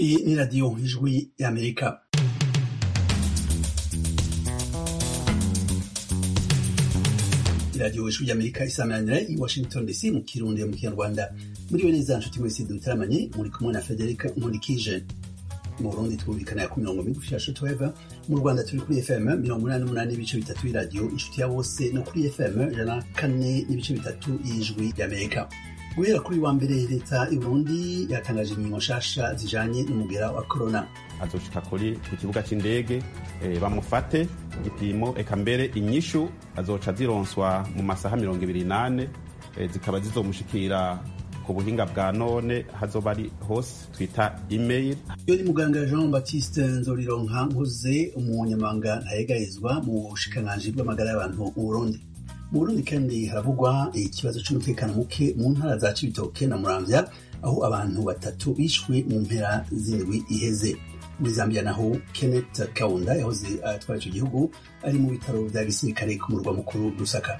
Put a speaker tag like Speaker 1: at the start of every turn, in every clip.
Speaker 1: Iyi ni radiyo ijwi y'Amerika. radiyo ijwi y'Amerika isamanira i Washington DC mu kirundi mu kinyarwanda muriwe neza nshuti mwese dutaramanye muri kumwe na Federica Nkurikije mu Burundi twumvikana ku mirongo migufi ya shortwave mu Rwanda turi kuri FM mirongo umunani n'umunani n'ibice bitatu y'iradiyo inshuti ya bose no kuri FM ijana na kane n'ibice bitatu y'ijwi y'Amerika guhera kuri wa mbere leta y'u Burundi yatangaje ingingo nshasha zijanye n'umugera wa corona
Speaker 2: azoshika kuri ku kibuga c'indege e, bamufate igipimo eka mbere inyishu azoca zironswa mu masaha mirongo ibiri nane e, zikaba zizomushikira ku buhinga bwa none hazoba ari hose twita email
Speaker 1: iyo ni muganga jean baptiste nzorironka nkuze umunyamabanga ntayegayezwa mu bushikiranganji bw'amagara y'abantu mu burundi mu burundi kandi haravugwa ikibazo c'umutekano muke mu ntara za cibitoke na muramvya aho abantu batatu bishwe mu mpera z'indwi iheze muri zambia naho kenneth kaunda yahoze atwara ico gihugu ari mu bitaro vya gisirikare ku murwa mukuru lusaka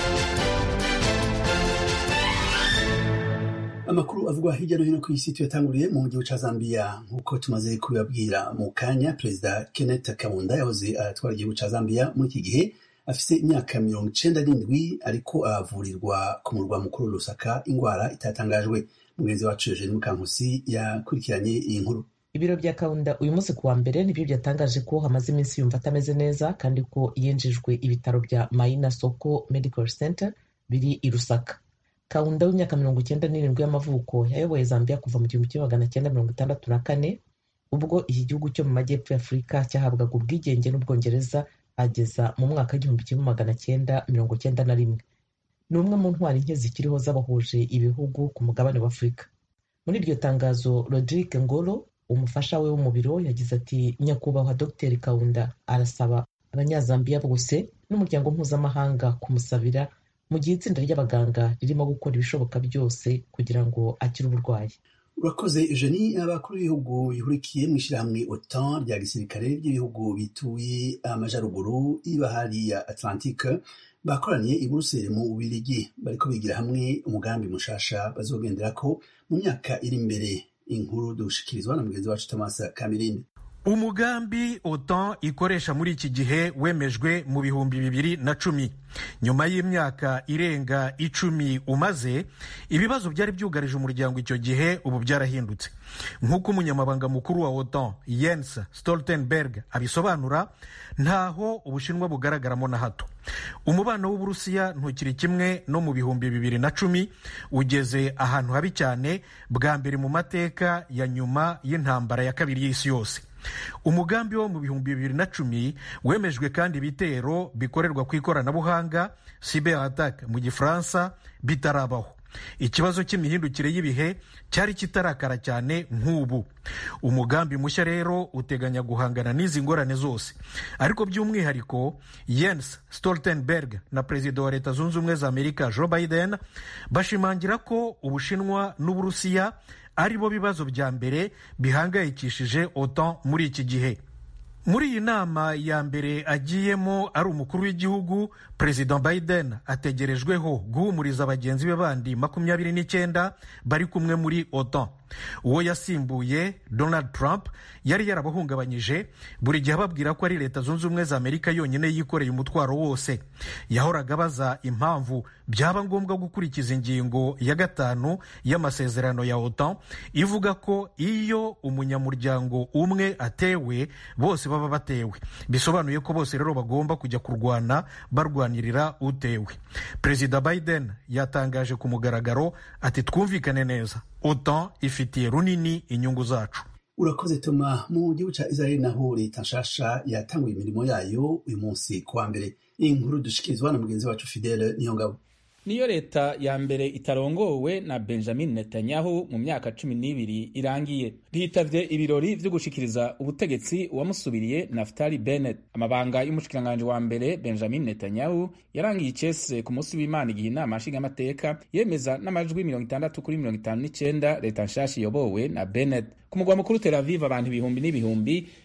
Speaker 1: amakuru avugwa hirya no hino ku isi tuyatanguriye mu gihugu ca zambia nk'uko tumaze kubibabwira mu kanya perezida kenneth kaunda yahoze atwara igihugu ca zambia muri iki gihe afise imyaka mirongo icenda n'indwi ariko avurirwa ku murwa mukuru lusaka ingwara itatangajwe mugenzi wacu eugene mukankusi yakurikiranye iyi nkuru
Speaker 3: ibiro bya kaunda uyu munsi kuwa mbere nibyo byatangaje ko hamaze iminsi yumva atameze neza kandi ko yinjijwe ibitaro bya maina soko medical center biri i rusaka kaunda w'imyaka mirongo icyenda n'irindwi y'amavuko yayoboye zambia kuva mu gihumbi kimwe magana cyenda mirongo itandatu na kane ubwo iki gihugu cyo mu majyepfo ya afurika cyahabwaga ubwigenge n'ubwongereza ageza mu mwaka w'igihumbi kimwe magana cyenda mirongo cyenda na rimwe ni umwe mu ntwari nke zikiriho z'abahuje ibihugu ku mugabane wa afurika muri iryo tangazo rodrigue ngoro umufasha we wo mu biro yagize ati nyakubahwa dr kaunda arasaba abanyazambiya bose n'umuryango mpuzamahanga kumusabira mu gihe itsinda ry'abaganga ririmo gukora ibishoboka byose kugira ngo akire uburwayi
Speaker 1: urakoze eugenie abakuru b'ibihugu bihurikiye mu ishyirahamwe otan rya gisirikare ry'ibihugu bituye amajaruguru y'ibahari ya atlantique bakoraniye i buruseli mu bubirigi bariko bigira hamwe umugambi mushasha bazogenderako mu myaka iri imbere inkuru dushikirizwa na mugenzi wacu Thomas Kamirindi
Speaker 4: umugambi otan ikoresha muri iki gihe wemejwe mu bihumbi bibiri na cumi nyuma y'imyaka irenga icumi umaze ibibazo byari byugarije umuryango icyo gihe ubu byarahindutse nk'uko umunyamabanga mukuru wa otan Jens Stoltenberg abisobanura ntaho ubushinwa bugaragaramo na hato umubano w'uburusiya ntukiri kimwe no mu bihumbi bibiri na cumi ugeze ahantu habi cyane bwa mbere mu mateka ya nyuma y'intambara ya kabiri y'isi yose umugambi wo mu bihumbi bibiri na cumi wemejwe kandi ibitero bikorerwa ku ikoranabuhanga cyber attack mu gifaransa bitarabaho ikibazo cy'imihindukire y'ibihe cyari kitarakara cyane nk'ubu umugambi mushya rero uteganya guhangana n'izi ngorane zose ariko by'umwihariko Jens Stoltenberg na perezida wa leta zunze ubumwe za amerika Joe Biden bashimangira ko ubushinwa n'uburusiya ari bo bibazo bya mbere bihangayikishije otan muri iki gihe muri iyi nama ya mbere agiyemo ari umukuru w'igihugu perezida biden ategerejweho guhumuriza bagenzi be bandi makumyabiri n'icyenda bari kumwe muri otan uwo yasimbuye donald trump yari yarabahungabanyije buri gihe ababwira ko ari leta zunze ubumwe za amerika yonyine yikoreye umutwaro wose yahoraga abaza impamvu byaba ngombwa gukurikiza ingingo ya gatanu y'amasezerano ya otan ivuga ko iyo umunyamuryango umwe atewe bose baba batewe bisobanuye ko bose rero bagomba kujya kurwana barwanirira utewe perezida biden yatangaje ku mugaragaro ati twumvikane neza otan ifitiye runini inyungu zacu
Speaker 1: urakoze toma mu gihugu ca israel naho leta nshasha yatanguye imirimo yayo uyu munsi kuwa mbere iyi nkuru dushikirizwa na mugenzi wacu fidele niyongabo
Speaker 5: niyo leta ya mbere itarongowe na benjamin netanyahu mu myaka cumi n'ibiri irangiye hitavye ibirori vyo gushikiriza ubutegetsi uwamusubiriye naftali bennett amabanga y'umushikiranganji wa mbere benjamin netanyahu yarangiye icese ku munsi w'imana igihe inama nshingamateka yemeza n'amajwi mirongo itandatu kuri mirongo itanu n'icenda leta nshasha iyobowe na bennett ku mugwa mukuru tel aviv abantu ibihumbi n'ibihumbi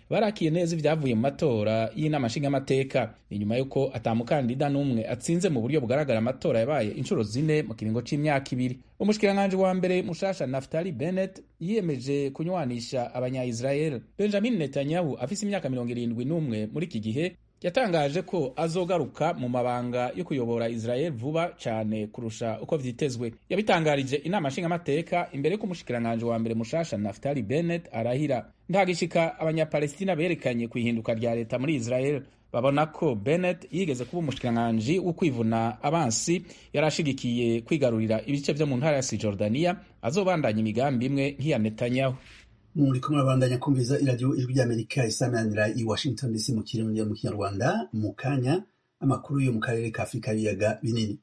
Speaker 5: barakiye neza ibyavuye mu matora y'inama nshingamateka ni nyuma y'uko atamukandida n'umwe atsinze mu buryo bugaragara amatora yabaye inshuro zine mu kiringo c'imyaka ibiri umushikiranganji wa mbere mushasha naftali bennett yiyemeje kunywanisha abanya-israel benjamin netanyahu afise imyaka mirongo irindwi n'umwe muri iki gihe yatangaje ko azogaruka mu mabanga yo kuyobora Israel vuba cyane kurusha uko vyitezwe yabitangarije inama nshingamateka imbere y'uko umushikiranganji wa mbere mushasha Naftali Bennett arahira ntagishika abanyapalestina berekanye ku ihinduka rya leta muri Israel babona ko Bennett yigeze kuba umushikiranganji wo kwivuna abansi yari ashigikiye kwigarurira ibice vyo mu ntara ya Cisjordania azobandanya imigambi imwe nk'iya Netanyahu
Speaker 1: muri kumwe babandanya kumviza iradiyo ijwi ry'amerika isamanira i washington dc mu kirundi mu kinyarwanda mu kanya amakuru yo mu karere ka afurika y'ibiyaga binini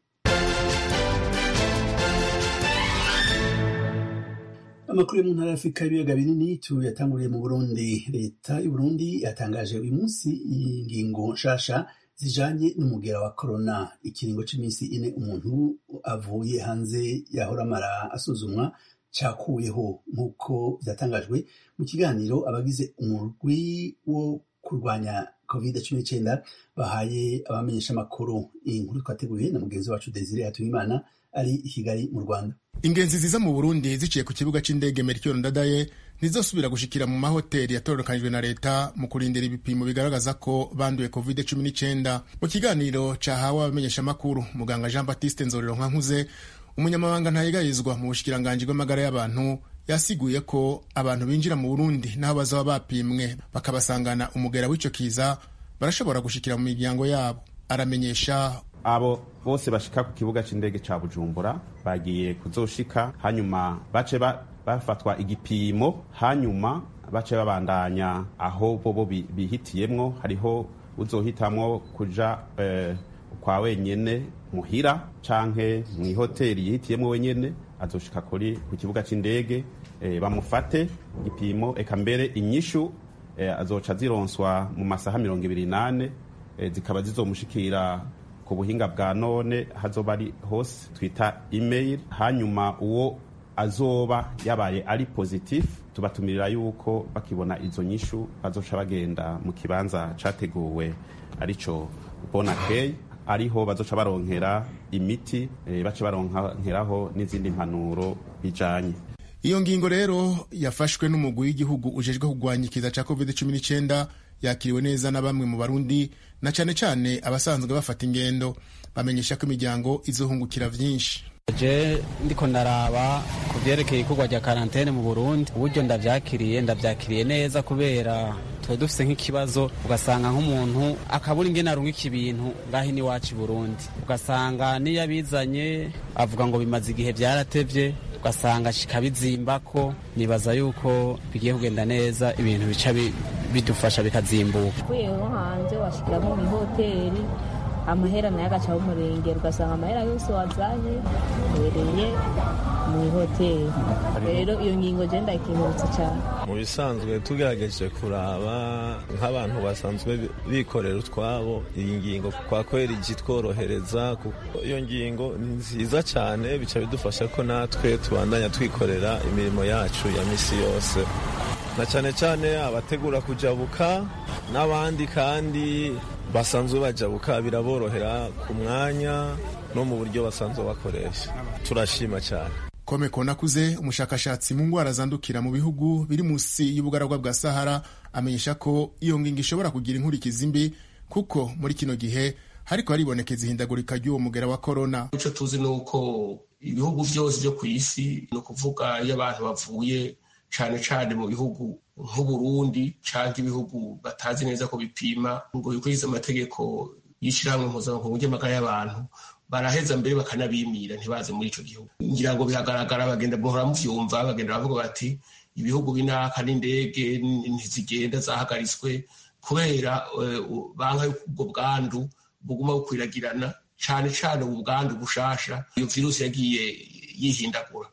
Speaker 1: amakuru yo mu ntara y'afurika y'ibiyaga binini tuyatanguriye mu burundi leta y'uburundi yatangaje uyu munsi ingingo nshasha zijanye n'umugera wa korona ikiringo c'iminsi ine umuntu avuye hanze yahora amara asuzumwa cyakuweho nk'uko byatangajwe mu kiganiro abagize umurwi wo kurwanya covid cumi n'icyenda bahaye abamenyesha amakuru iyi nkuru twateguye na mugenzi wacu desire hatuyimana ari i kigali mu rwanda
Speaker 6: ingenzi ziza mu burundi ziciye ku kibuga c'indege mercure ndadaye ntizosubira gushikira mu mahoteli yatororokanijwe na leta mu kurindira ibipimo bigaragaza ko banduye covid cumi n'icyenda mu kiganiro cahawe abamenyesha amakuru muganga jean baptiste nzorero nkankuze umunyamabanga ntayegayizwa mu bushikiranganji bw'amagara y'abantu yasiguye ko abantu binjira mu burundi n'aho bazaba bapimwe bakabasangana umugera w'ico kiza barashobora gushikira mu miryango yabo aramenyesha
Speaker 2: abo bose bashika ku kibuga c'indege ca bujumbura bagiye kuzoshika hanyuma bace bafatwa igipimo hanyuma bace babandanya aho bobo bihitiyemwo hariho uzohitamwo kuja eh, kwa wenyene muhira canke mw'ihoteli yihitiyemwo wenyene azoshika kuri ku kibuga c'indege e, bamufate igipimo eka mbere inyishu e, azoca zironswa mu masaha mirongo ibiri nane e, zikaba zizomushikira ku buhinga bwa none hazoba ari hose twita email hanyuma uwo azoba yabaye ari positif tubatumirira yuko bakibona izo nyishu bazoca bagenda mu kibanza categuwe arico bonakey ariho bazoca baronkera imiti e, bace baronkeraho n'izindi mpanuro bijanye
Speaker 6: iyo ngingo rero yafashwe n'umugwi w'igihugu ujejwe kurwanya ikiza ca covid 19 yakiriwe neza na bamwe mu barundi na cane cane abasanzwe bafata ingendo bamenyesha ko imiryango izohungukira vyinshi
Speaker 7: je ndiko ndaraba ku vyerekeye ikorwa rya karantene mu burundi uburyo ndavyakiriye ndavyakiriye neza kubera tuba dufise nk'ikibazo ugasanga nk'umuntu akabura ingene arungika ibintu ngaho iwacu i burundi ugasanga niyo abizanye avuga ngo bimaze igihe vyaratevye ugasanga kikabizimbako nibaza yuko bigiye kugenda neza ibintu bica bidufasha bikazimbuka
Speaker 8: uvuyeho hanze washikiramo mw'ihoteli amahera nayo agaca umurengera ugasanga amahera yose wazanye uhereye mu ihoteli rero iyo ngingo je ndayikengurutse cyane
Speaker 9: mu bisanzwe tugerageje kuraba nk'abantu basanzwe bikorera utwabo iyi ngingo kwa kweri igitworohereza iyo ngingo ni nziza cyane bica bidufasha ko natwe tubandanya twikorera imirimo yacu ya misi yose na cyane cyane abategura kujabuka n'abandi kandi basanzwe bajabuka biraborohera ku mwanya no mu buryo basanzwe bakoresha turashima cyane
Speaker 6: kome konakuze umushakashatsi mu ndwara zandukira mu bihugu biri munsi y'ubugaragwa bwa sahara amenyesha ko iyo ngingo ishobora kugira inkurikizi mbi kuko muri kino gihe hariko haribonekeza ihindagurika ry'uwo mugera wa korona
Speaker 10: ico tuzi ni uko ibihugu vyose vyo ku isi ni ukuvuga iyo abantu bavuye cane cane mu bihugu nk'uburundi canke ibihugu batazi neza ko bipima ngo bikurikize amategeko y'ishirahamwe mpuzamakungu ry'amagara y'abantu baraheza mbere bakanabimira ntibaze muri ico gihugu ngira ngo biragaragara bagenda muhora muvyumva bagenda bavuga bati ibihugu binaka n'indege ntizigenda zahagaritswe kubera banka yuko ubwo bwandu buguma bukwiragirana cane cane ubu bwandu bushasha iyo virusi yagiye yihindagura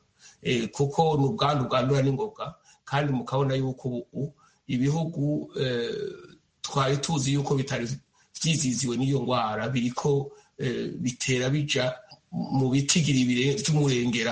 Speaker 10: kuko ni ubwandu bwandura n'ingoga kandi mukabona yuko ubu ibihugu twari tuzi yuko bitari vyiziziwe n'iyo ngwara biriko bitera bija mu bitigiri by'umurengera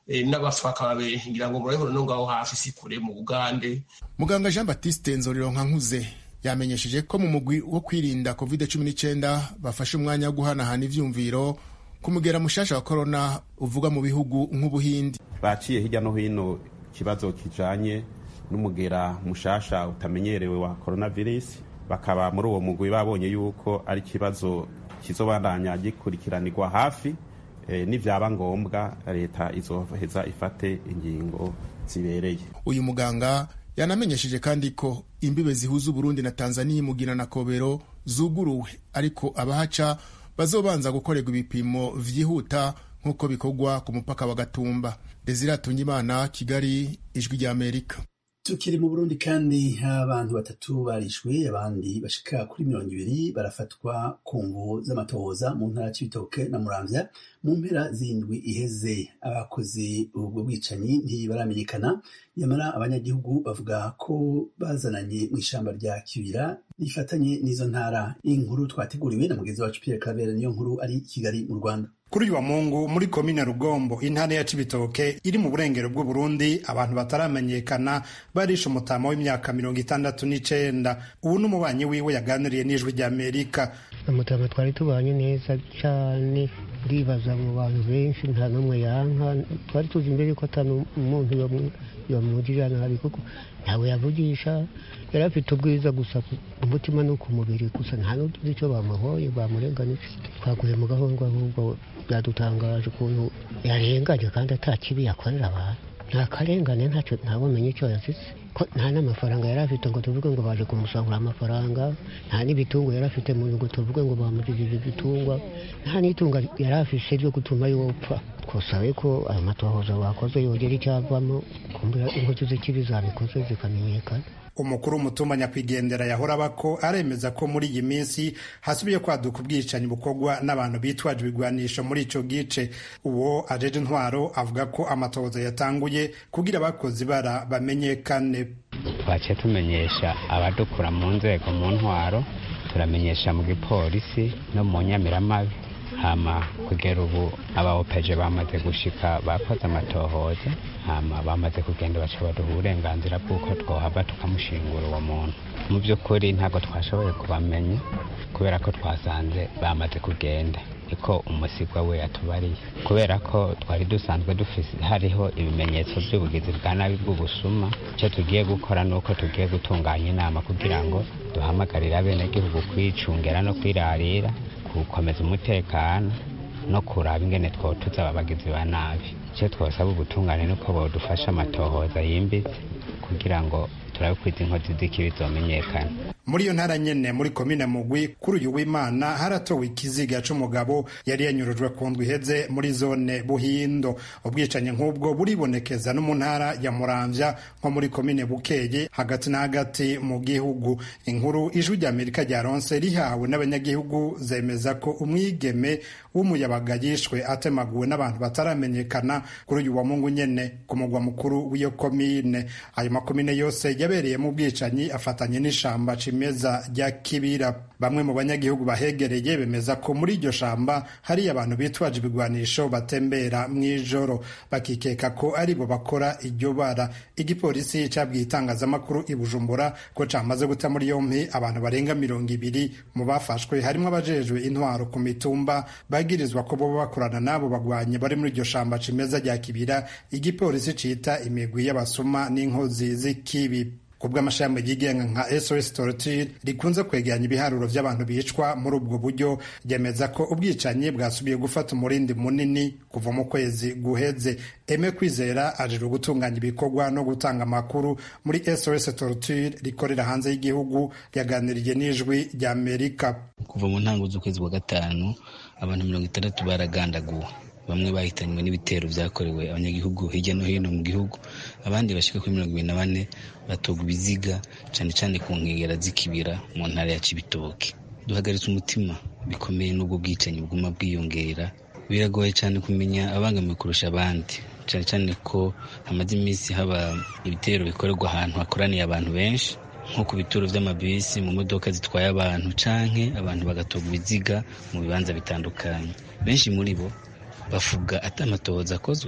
Speaker 10: n'abafa bakaba benshi ngira ngo murabibona no ngaho hafi si kure mu bugande
Speaker 6: muganga jean batiste nzorironka nkuze yamenyesheje ko mu mugwi wo kwirinda covid cumi n'icyenda bafashe umwanya wo guhanahana ivyumviro kumugera mushasha wa korona uvuga mu bihugu nk'ubuhindi
Speaker 2: baciye hirya no hino ikibazo kijanye n'umugera mushasha utamenyerewe wa coronavirus bakaba muri uwo mugwi babonye yuko ari ikibazo kizobandanya gikurikiranirwa hafi e, nivyaba ngombwa leta izoheza ifate ingingo zibereye
Speaker 6: uyu muganga yanamenyesheje kandi ko imbibe zihuza uburundi na tanzania mugina na kobero zuguruwe ariko abahaca bazobanza gukorerwa ibipimo vyihuta nk'uko bikorwa ku mupaka wa gatumba desire atungimana kigali ijwi rya amerika
Speaker 1: tukiri mu burundi kandi abantu batatu barishwe abandi bashika kuri mirongo ibiri barafatwa ku mvu z'amatohoza mu ntara c'ibitoke na muramvya mu mpera zindwi iheze abakoze ubwo bwicanyi ntibaramenyekana nyamara abanyagihugu bavuga ko bazananye mu ishamba rya kibira rifatanye n'izo ntara inkuru twateguriwe na mugenzi wacu pierre kabera niyo nkuru ari kigali mu rwanda
Speaker 11: kuri uyu wa mungu muri komine rugombo intara ya cibitoke iri mu burengero bw'uburundi abantu bataramenyekana barishe umutama w'imyaka mirongo itandatu n'icenda ubu n'umubanyi wiwe yaganiriye n'ijwi rya amerika
Speaker 12: umutama twari tubanye neza cyane ndibaza mu bantu benshi nta n'umwe yanka twari tuzi imbere ko atari umuntu yamugirira nabi kuko ntawe yavugisha yari afite ubwiza gusa umutima no ku mubiri gusa nta n'utuzi icyo bamuhoye bamurenganije twaguye mu gahundwa ahubwo byadutangaje ukuntu yarenganye kandi atakibi yakorera abantu nta karengane ntacyo ntabumenye icyo yazize ko nta n'amafaranga yari afite ngo tuvuge ngo baje kumusangura amafaranga nta n'ibitungo yari afite mu ngo tuvuge ngo bamugirije ibitungwa nta n'itunga yari afise ryo gutuma yopfa twasabe ko ayo matohoza bakoze yongera icyavamo kumbura inkozi z'ikibi zabikoze zikamenyekana
Speaker 11: umukuru w'umutumba nyakwigendera yahora bako aremeza ko muri iyi minsi hasubiye kwaduka ubwicanyi bukorwa n'abantu bitwaje ibigwanisho muri ico gice uwo ajeje intwaro avuga ko amatohoza yatanguye kugira abakozi bara bamenyekane
Speaker 13: twaciye tumenyesha abadukura mu nzego mu ntwaro turamenyesha mu gipolisi no mu nyamiramabi hama kugera ubu abaopeje bamaze gushika bakoze amatohoza hama bamaze kugenda baca baduha uburenganzira bw'uko twohava tukamushingura uwo muntu mu by'ukuri ntabwo twashoboye kubamenya kubera ko twasanze bamaze kugenda niko umusigwa we yatubariye kubera ko twari dusanzwe dufise hariho ibimenyetso by'ubugizi bwa nabi bw'ubusuma icyo tugiye gukora ni uko tugiye gutunganya inama kugira ngo duhamagarire abenegihugu kwicungera no kwirarira gukomeza umutekano no kuraba ingene twotuza ababagizi ba nabi icyo twasaba ubutungane nuko bodufasha amatohoza yimbitse kugira ngo turabe ko izi nkozi z'ikibi zomenyekana
Speaker 11: muri iyo ntara nyene muri komine mugwi kuri uyu w'imana haratowe ikiziga c'umugabo yari yanyurujwe ku ndwi iheze muri zone buhindo ubwicanyi nk'ubwo buribonekeza no mu ntara ya muramvya nko muri komine bukeye hagati na hagati mu gihugu inkuru ijwi rya amerika ryaronse rihawe n'abanyagihugu zemeza ko umwigeme w'umuyabaga yishwe atemaguwe n'abantu bataramenyekana kuri uyu wa mungu nyene ku mugwa mukuru w'iyo komine ayo makomine yose yabereyemo ubwicanyi afatanye n'ishamba cimeza rya kibira bamwe mu banyagihugu bahegereye bemeza ko muri iryo shamba hari abantu bitwaje ibigwanisho batembera mw'ijoro bakikeka ko aribo bakora iryo bara igipolisi cabwiye itangazamakuru i bujumbura ko camaze guta muri yompi abantu barenga mirongo ibiri mu bafashwe harimwo abajejwe intwaro ku mitumba bagirizwa ko boba bakorana n'abo bagwanyi bari muri iryo shamba cimeza rya kibira igipolisi cita imigwi y'abasuma n'inkozi z'ikibi kubwo amashami yigenga nka SOS Torture rikunze kwegeranya ibiharuro by'abantu bicwa muri ubwo buryo ryemeza ko ubwicanyi bwasubiye gufata umurindi munini kuva mu kwezi guheze Eme Kwizera ajejwe gutunganya ibikorwa no gutanga amakuru muri SOS Torture rikorera hanze y'igihugu yaganiriye n'ijwi rya Amerika
Speaker 14: kuva mu ntango z'ukwezi kwa gatanu abantu mirongo itandatu baragandaguwe bamwe bahitanywe n'ibitero byakorewe abanyagihugu hirya no hino mu gihugu abandi bashika kuri mirongo ibiri na bane batogwa ibiziga cyane cyane ku nkengera z'ikibira mu ntara ya cibitoke duhagaritse umutima bikomeye n'ubwo bwicanyi buguma bwiyongera biragoye cyane kumenya abangamiwe kurusha abandi cyane cyane ko hamaze iminsi haba ibitero bikorerwa ahantu hakoraniye abantu benshi nko ku bituro by'amabisi mu modoka zitwaye abantu canke abantu bagatogwa ibiziga mu bibanza bitandukanye benshi muri bo bavuga ati amatohoza akozwe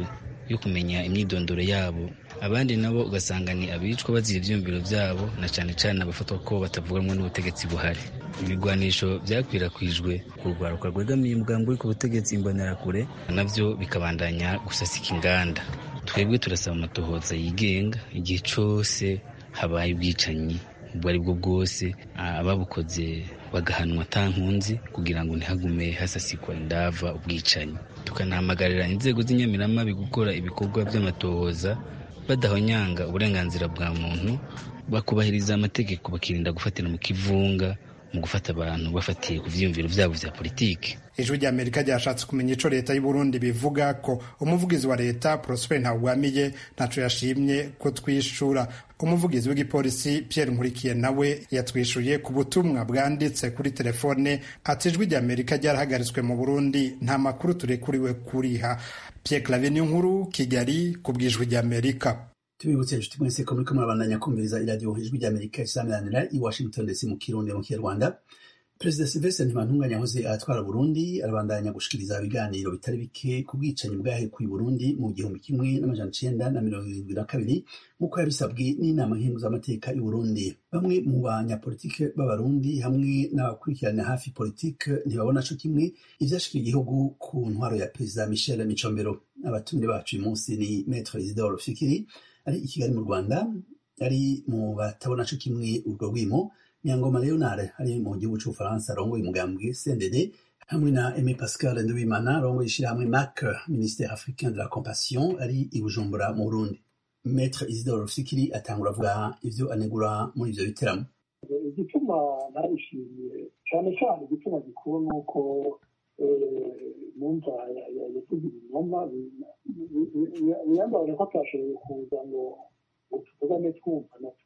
Speaker 14: yo kumenya imyidondoro yabo abandi nabo ugasanga ni abicwa bazira ivyiyumviro vyabo na cane cane abafatwa ko batavuganwa n'ubutegetsi buhari ibigwanisho vyakwirakwijwe ku rwaruka rwegamiye umugambi uri ku butegetsi imbonerakure navyo bikabandanya gusasika inganda twebwe turasaba amatohoza yigenga igihe cose habaye ubwicanyi ubwo ari bwo bwose ababukoze bagahanwa atankunzi kugira ngo ntihagume hasasikwa indava ubwicanyi tukanahamagarira inzego z'inyamiramabi gukora ibikorwa by'amatohoza badahonyanga uburenganzira bwa muntu bakubahiriza amategeko bakirinda gufatira mu kivunga mu gufata abantu bafatiye ku vyiyumviro vyabo vya politiki
Speaker 11: ijwi rya amerika ryashatse kumenya ico leta y'uburundi bivuga ko umuvugizi wa leta prosper ntawugwamiye ntaco yashimye ko twishura umuvugizi w'igipolisi pierre nkurikiye nawe yatwishuye ku butumwa bwanditse kuri telefone ati ijwi rya amerika ryarahagaritswe mu burundi nta makuru turekuriwe kuriha pierre clave nkuru kigali ku bw'ijwi rya amerika
Speaker 1: tubibutse inshuti mwese ko muriko murabandanya kumviriza iradiyo ijwi rya amerika isameranira i washington dc mu kirundi mu kinyarwanda perezida silvestre ntibantunganya yahoze atwara burundi arabandanya gushikiriza ibiganiro bitari bike ku bwicanyi bwahekuye burundi mu gihumbi kimwe n'amajana icenda na mirongo irindwi na kabiri nk'uko yabisabwe n'inama nkenguzamateka y'uburundi bamwe mu banyapolitike b'abarundi hamwe n'abakurikirana hafi politike ntibabona co kimwe ivyashikiye igihugu ku ntwaro ya perezida michel micombero abatumire bacu uyu munsi ni metre isidore fikiri ari i kigali mu rwanda ari mu batabona co kimwe urwo rwimo nyangoma leonard ari mu gihugu c'ubufaransa arongoye umugambwe cndd hamwe na aime pascal nduwimana arongoye ishirahamwe mac ministère africain de la compassion ari i bujumbura mu burundi maître isidore rufikiri atangura avuga ivyo anegura muri ivyo biteramo
Speaker 15: igituma narishimiye cyane cyane igituma gikuru ni uko numva yavuze ibinyoma biyambaye ko atashoboye kuza ngo tuvugane twumva na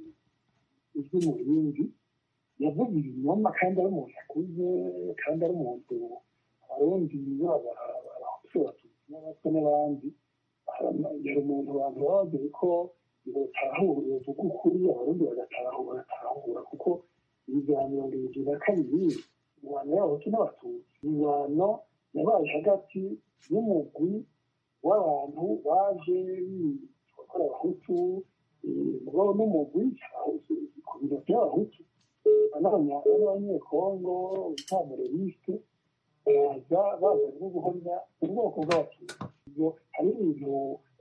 Speaker 15: ijwi mu bindi yavuze ibinyoma kandi ari umuntu akuze kandi ari umuntu abarundi baba abahutu abatutsi n'abatwa n'abandi yari umuntu abantu baba bazi ko batahura bavuga ukuri abarundi bagatahura bagatahura kuko ibiganiro bibiri na kabiri ingwano y'abahutu n'abatutsi ingwano yabaye hagati y'umugwi w'abantu baje gukora abahutu mugabo n'umugwi ku biro by'abahutu n'abanyekongo bitamurerisite baza bazanye no guhamya ubwoko bw'abatutsi ibyo hari ibintu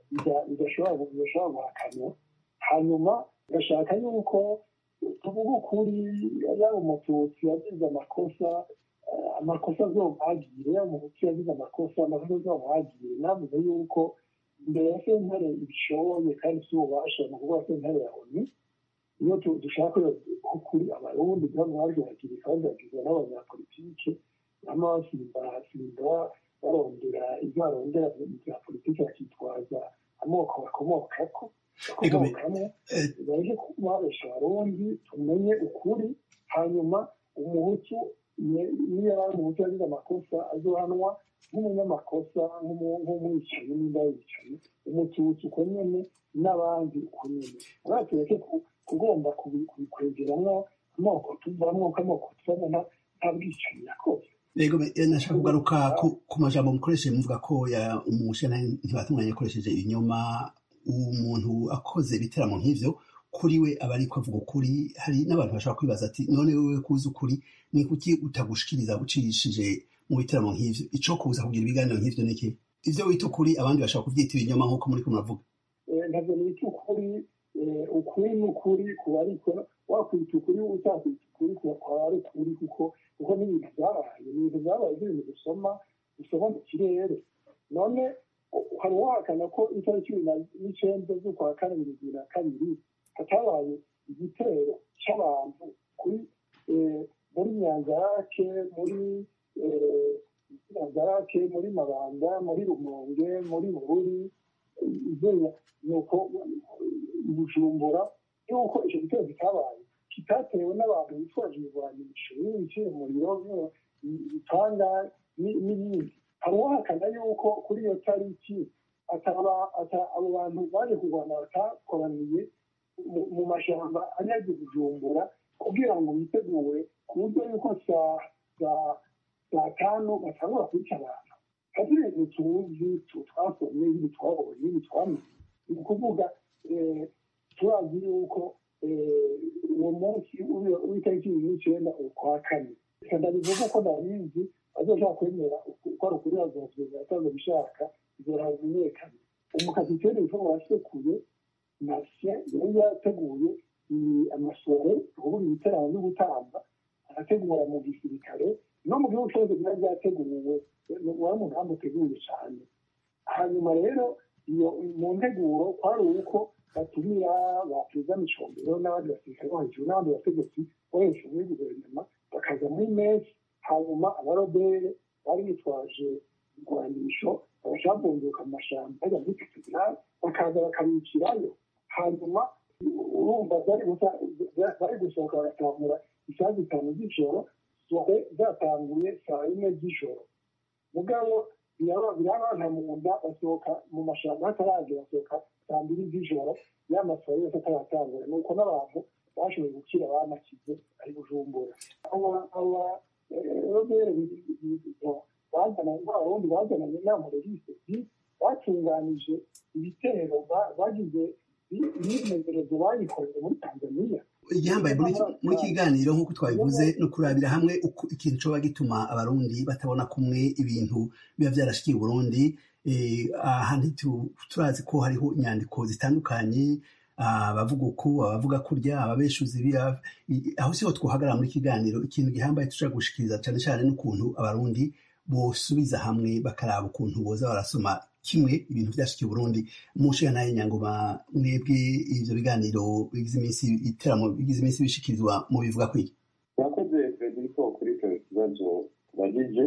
Speaker 15: bidashobora guhakanwa hanyuma gashaka yuko tuvuga ukuri yaba umututsi yagize amakosa amakosa azomwagire yaba umuhutu yagize amakosa amakosa azomwagire navuze yuko imbere ya sentare ibishoboye kandi si ububasha mu kuvuga sentare ya oni iyo dushaka ukuri abarundi bamwagiragira kandi bagizwe n'abanyapolitike bama basimba basimba barondera ibyo barondera bya politiki bakitwaza amoko bakomokako bakomokamo baje kubabesha abarundi tumenye ukuri hanyuma umuhutu niyo yari umuhutu yagize amakosa azohanwa nk'umunyamakosa nk'umwicanyi n'inda yicanyi umututsi uko nyene n'abandi uko nyene uraba tureke kugomba kubikwegeramo amoko tuvamwo k'amoko tuvamo nta bwicanyi yakoze
Speaker 1: rego nashaka kugaruka ku majambo mukoresheje muvuga ko umushana ntibatunganya yakoresheje ibinyoma umuntu akoze ibiteramo nk'ivyo kuri we aba ariko avuga ukuri hari n'abantu bashobora kwibaza ati none wewe kuzi ukuri ni kuki utagushikiriza ucishije mu biteramo nk'ivyo ico kuza kugira ibiganiro nk'ivyo niki ivyo wita ukuri abandi bashobora kuvyita ibinyoma nk'uko muriko muravuga
Speaker 15: ntabwo nita ukuri ukuri ni ukuri kuba ariko wakwita ukuri utakwita ukuri kwaba ari ukuri kuko kuko n'ibintu byabaye ibintu byabaye nk'ibintu dusoma dusoma mu kirere none hari uwahakana ko itariki cumi n'icenda z'ukwa kane bibiri na kabiri hatabaye igitero c'abantu kuri muri nyanzarake muri nyanzarake muri mabanda muri rumonge muri bururi nuko bujumbura yuko icyo gitero kitabaye kitatewe n'abantu bitwaje ibigwanisho biciye umuriro ibitanda n'ibindi hari uwahakana yuko kuri iyo tariki abo bantu baje kurwana batakoraniye mu mashyamba anyaze bujumbura kugira ngo bitegure ku buryo yuko saa tanu batangura kwica abantu hari ibintu tuzi twasomye ibindi twabonye ibindi twamenye ni ukuvuga turazi yuko uwo munsi w'itariki ibiri n'icyenda ukwa kane ndabivuga uko ndabizi bazoshaka kwemera uko ari ukuri bazokwemera atazo bishaka izora bimenyekane umukapiteni witwa wasekuye nasiya yari yateguye amasore ubundi ibiterane no gutamba arategura mu gisirikare no mu gihugu cyose byari byateguwe wari umugambi uteguye cyane hanyuma rero iyo mu nteguro kwari uko batumira ba perezida micombero n'abandi basirikare bo hejuru n'abandi bategetsi bo hejuru muri guverinoma bakaza muri mesi hanyuma abarobere bari bitwaje igwanisho bagacabunguka mu mashyamba bajya muri katedrali bakaza bakabicirayo hanyuma urumva bari gusohoka bagatangura isaha zitanu z'ijoro sohe zatanguye saa yine z'ijoro mugabo birabana mu nda basohoka mu mashyamba hataragera basohoka saa mbiri z'ijoro ya masaha yose ataratangura ni uko n'abantu bashoboye gukira banakize ari bujumbura aba robere bazananye abarundi bazananye n'amurerisi batunganije ibitero bagize imyimenyerezo bayikoreye muri tanzaniya
Speaker 1: igihambaye muri kiganiro nk'uko twabivuze ni ukurabira hamwe ikintu coba gituma abarundi batabona kumwe ibintu biba vyarashikiye uburundi ahantu turazi ko hariho inyandiko zitandukanye abavuga uku abavuga kurya ababeshuzi aho siho twohagarara muri kiganiro ikintu gihambaye tushobora gushikiriza cyane cyane n'ukuntu abarundi bosubiza hamwe bakaraba ukuntu boza barasoma kimwe ibintu byashikiye Burundi mushiga naye nyangoma mwebwe ivyo biganiro bigize iminsi iteramo bigize iminsi bishikirizwa mu bivuga kwiki
Speaker 16: murakoze frederico kuri icyo kibazo tubagije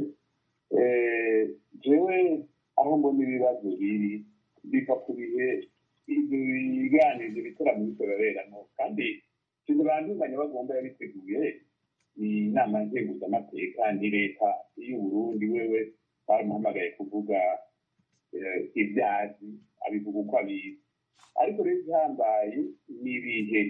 Speaker 16: jewe aho mbona ibibazo biri biva ku bihe ibyo biganiro ibyo bitaramo bikoreramo kandi sinzi banduzanya bagomba yabiteguye inama nzenguzamateka ni leta y'uburundi wewe baramuhamagaye kuvuga ibyazi abivuga uko abizi ariko rero igihambaye ni ibihe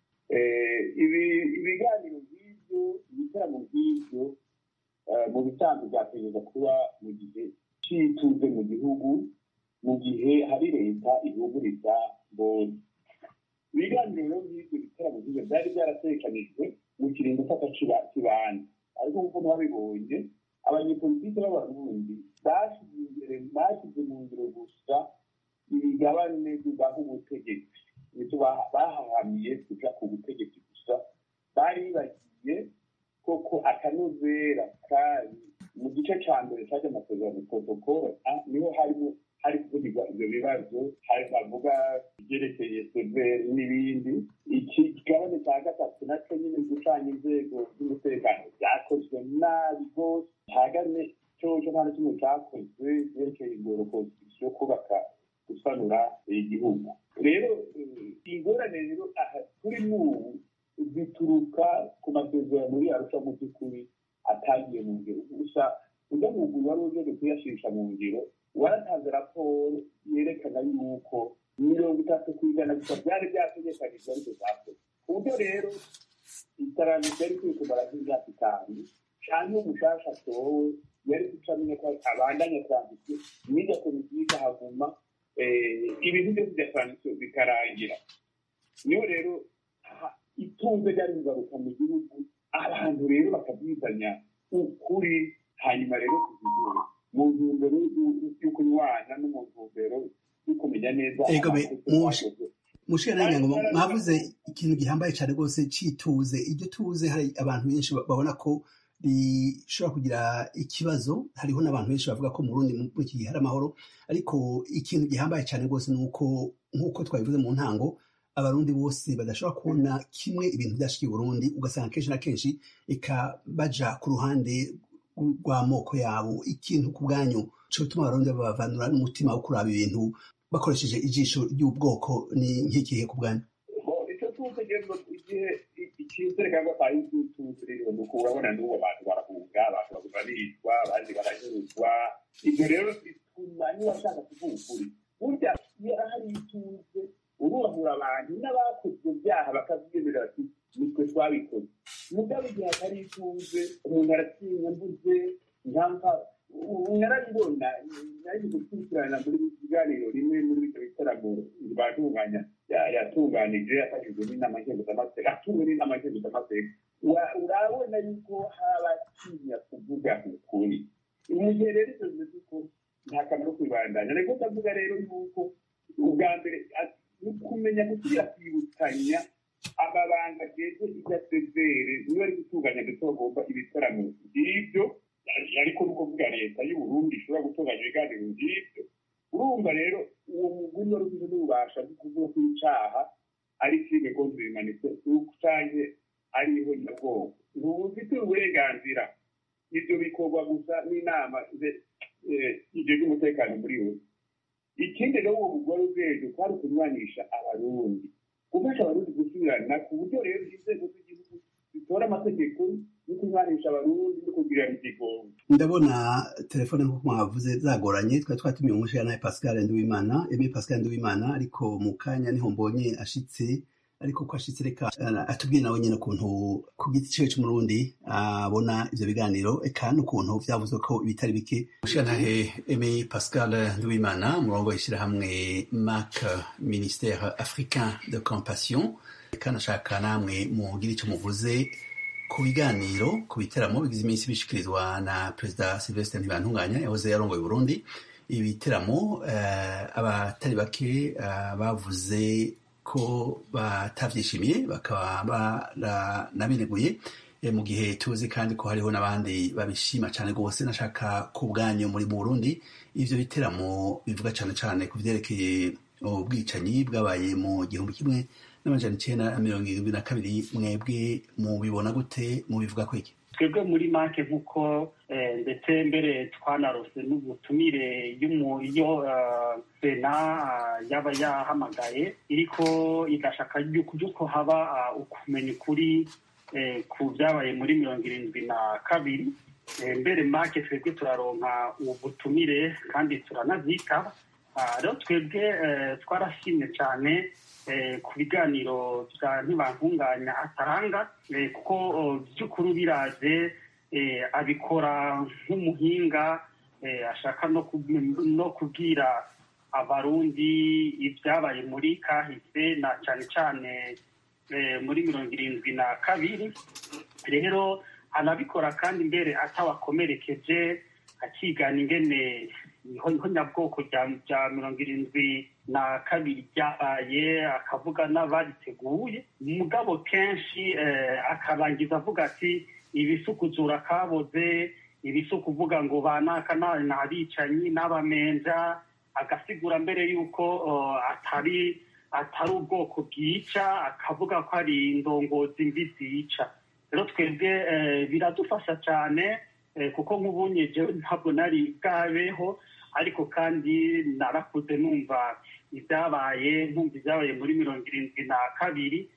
Speaker 16: ibiganiro nk'ibyo ibitaramo nk'ibyo mu bisanzwe byategereza kuba mu gihe cy'ituze mu gihugu mu gihe hari leta ihuguriza mbonye ibiganiro rero nk'ibyo bitaramo nk'ibyo byari byaratekanijwe mu kiringo cy'akakibanza ariko nk'uko mwabibonye abanyepolitiki b'abarundi bashyize imbere bashyize mu ngiro gusa imigabane bibaha ubutegetsi nicyo bahahamiye kuja ku butegetsi gusa bari bagiye koko akanovera kari mu gice ca mbere caje amasezerano protokole niho harimo hari kuvugirwa ivyo bibazo hari bavuga ivyerekeye severi n'ibindi ikigabane ca gatatu naco nyine gucanya inzego z'umutekano vyakozwe nabi rwose hagane coco nta na kimwe cakozwe vyerekeye ingoro konstitusiyo kubaka gusanura igihugu rero ingorane rero aha turi n'ubu zituruka ku masezerano yarusha mu by'ukuri atagiye mu ngiro gusa ujya mu muguru wari uje kuyashisha mu ngiro waratanze raporo yerekana yuko mirongo itatu ku ijana gusa byari byategekanijwe ariko zakoze ku buryo rero iterambere ryari kwiye kumara nk'imyaka itanu cyangwa umushasha atowe yari guca amenya ko abandanya transition n'irya politike haguma ibintu byose bya transition bikarangira niyo rero itunze ryari kugaruka mu gihugu abantu rero bakabyizanya ukuri hanyuma rero kuzigura mu ntumbero yo kunywana no mu ntumbero yo kumenya neza
Speaker 1: mushira nanjye ngo mwavuze ikintu gihambaye cyane rwose cyituze iryo tuze hari abantu benshi babona ko rishobora kugira ikibazo hariho n'abantu benshi bavuga ko mu Burundi muri iki gihe hari amahoro ariko ikintu gihambaye cyane rwose ni uko nk'uko twabivuze mu ntango abarundi bose badashobora kubona kimwe ibintu byashikiye Burundi ugasanga kenshi na kenshi eka baja ku ruhande rw'amoko yabo ikintu ku bwanyu cyo gutuma abarundi babavanura n'umutima wo kuraba ibintu bakoresheje ijisho ry'ubwoko ni nk'ikihe ku bwanyu
Speaker 16: icyo tuzi igihe icyizere cyangwa atayi tuzi rero ni uko urabona n'ubu abantu barahunga abantu baricwa abandi baranyuruzwa ibyo rero bituma niba ashaka kuvuga ukuri burya iyo hari ituze urubahura abantu n'abakoze ibyo byaha bakabyemerera bati nitwe twabikoze mugabo igihe hatari ituze umuntu aratinya mbuze ntampa narabibona nari gukurikirana muri kiganiro rimwe muri ibyo bitaramo batunganya yatunganije yafashijwe n'inama nkenguzamateka atumwe n'inama nkenguzamateka urabona yuko habatinya kuvuga ukuri mu gihe rero ibyo bimeze uko nta kamaro kwibandanya ariko ndavuga rero yuko ubwa mbere ni ukumenya gusubira kwibutsanya amabanga ageze igasezere niba ari gutunganya ndetse bagomba ibitaramo by'ibyo ariko ni ukuvuga leta y'uburundi ishobora gutunganya ibiganiro by'ibyo urumva rero uwo muguri wari ufite n'ububasha bwo kuvuga ko icyaha ari filime gonzi bimanitse canke ariho nyabwoko ntubufitiye uburenganzira ibyo bikorwa gusa n'inama ibyo by'umutekano muri we ikindi rero uwo mugore ubwenge kwari ukunywanisha abarundi gufasha abarundi gusubirana ku buryo rero inzego z'igihugu zitora amategeko yo kunywanisha abarundi no kugirira igigongo
Speaker 1: ndabona telefone nk'uko mwavuze zagoranye twari twatumiye umushyira nawe pascal nduwimana eme pascal nduwimana ariko mu kanya niho mbonye ashitse ariko ko ashitse reka atubwire nawe nyine ukuntu ku giti ciwe c'umurundi abona ivyo biganiro eka n'ukuntu vyavuzwe ko ibitari bike mushirantahe eme pascal nduwimana umurongo w'ishirahamwe mac ministère africain de compassion eka nashaka namwe mugira ico muvuze ku biganiro ku biteramo bigize iminsi bishikirizwa na perezida sylvestre ntibantunganya yahoze yarongoye burundi ibiteramo uh, abatari bake uh, bavuze ko batavyishimiye bakaba baranabineguye mu gihe tuzi kandi ko hariho n'abandi babishima cyane rwose nashaka ku bwanyu muri mu burundi ivyo biteramo bivuga cyane cyane ku vyerekeye ubwicanyi bwabaye mu gihumbi kimwe n'amajana icenda na mirongo irindwi na kabiri mwebwe mubibona gute mubivuga ko iki
Speaker 17: twebwe muri make nk'uko ndetse mbere twanarose n'ubutumire iyo sena yaba yahamagaye iriko igashaka yuko haba ukumenya ukuri ku byabaye muri mirongo irindwi na kabiri mbere make twebwe turaronka ubutumire kandi turanavyitaba rero twebwe twarashimye cyane ku biganiro bya ntibantunganya atanga kuko by'ukuri biraje abikora nk'umuhinga ashaka no kubwira abarundi ibyabaye muri kahise na cyane cyane muri mirongo irindwi na kabiri rero anabikora kandi mbere atawakomerekeje akigana ingene niho nyabwoko bya mirongo irindwi na kabiri ryabaye akavuga n'abariteguye mugabo kenshi akarangiza avuga ati ibisukuzura kaboze ibisukuvuga ngo banaka n'abicanyi n'abamenja agasigura mbere y'uko atari atari ubwoko bwica akavuga ko ari indongozi mbi zica rero twebwe biradufasha cyane kuko nk'ubunye jewe ntabwo nari bwabeho ariko kandi narakuze numva ibyabaye nkumva ibyabaye muri mirongo irindwi na kabiri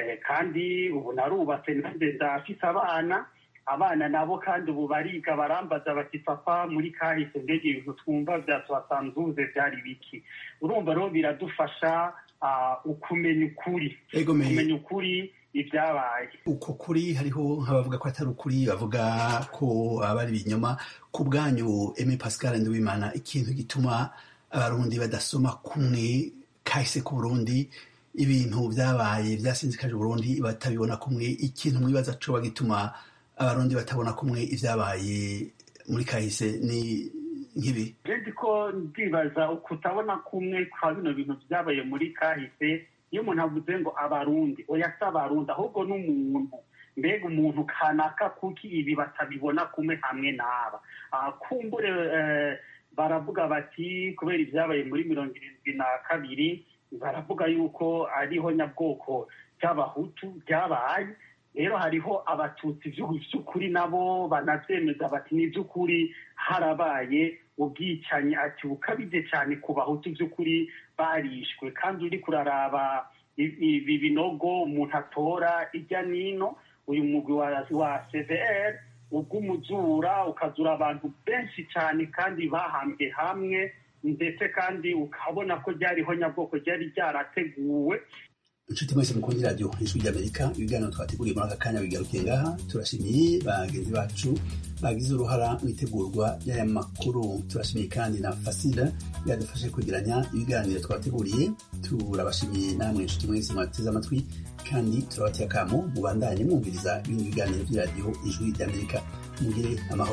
Speaker 17: kandi ubu narubatse nanjye ndafise abana abana nabo kandi ubu bariga barambaza bati papa muri kahise mbega ibintu twumva byatuhasanzuze byari biki urumva rero biradufasha ukumenya ukuri kumenya ukuri ibyabaye
Speaker 1: uko kuri hariho nk'abavuga ko atari ukuri bavuga ko aba ari ibinyoma ku bwanyu eme pascal nduwimana ikintu gituma abarundi badasoma kumwe kahise ku burundi ibintu byabaye byasinzikaje uburundi batabibona kumwe ikintu mwibaza coba gituma abarundi batabona kumwe ibyabaye muri kahise ni nk'ibi
Speaker 17: redi ko ndibaza kutabona kumwe kwa bino bintu byabaye muri kahise iyo umuntu avuze ngo abarundi oya si abarundi ahubwo n'umuntu mbega umuntu kanaka kuki ibi batabibona kumwe hamwe n'aba kumbure baravuga bati kubera ibyabaye muri mirongo irindwi na kabiri baravuga yuko ariho nyabwoko by'abahutu byabaye rero hariho abatutsi by'ukuri nabo banabyemeza bati ni iby'ukuri harabaye ubwicanyi ati bukabije cyane ku bahutu by'ukuri barishwe kandi uri kuraraba ibi binogo umuntu atora ijya n'ino uyu mugwi wa cvr ubw'umuzura ukazura abantu benshi cyane kandi bahambwe hamwe ndetse kandi ukabona ko ryariho nyabwoko ryari ryarateguwe
Speaker 1: inshuti mwese mukunda iradiyo ijwi ry'amerika ibiganiro twateguriye muri aka kanya bigarukiye ngaha turashimiye bagenzi bacu bagize uruhara mu itegurwa y'aya makuru turashimiye kandi na fasida yadufashe kwegeranya ibiganiro twateguriye turabashimiye namwe inshuti mwese mwateze amatwi kandi turabateye akamo mubandanye mwumviriza ibindi biganiro by'iradiyo ijwi ry'amerika mugire amahoro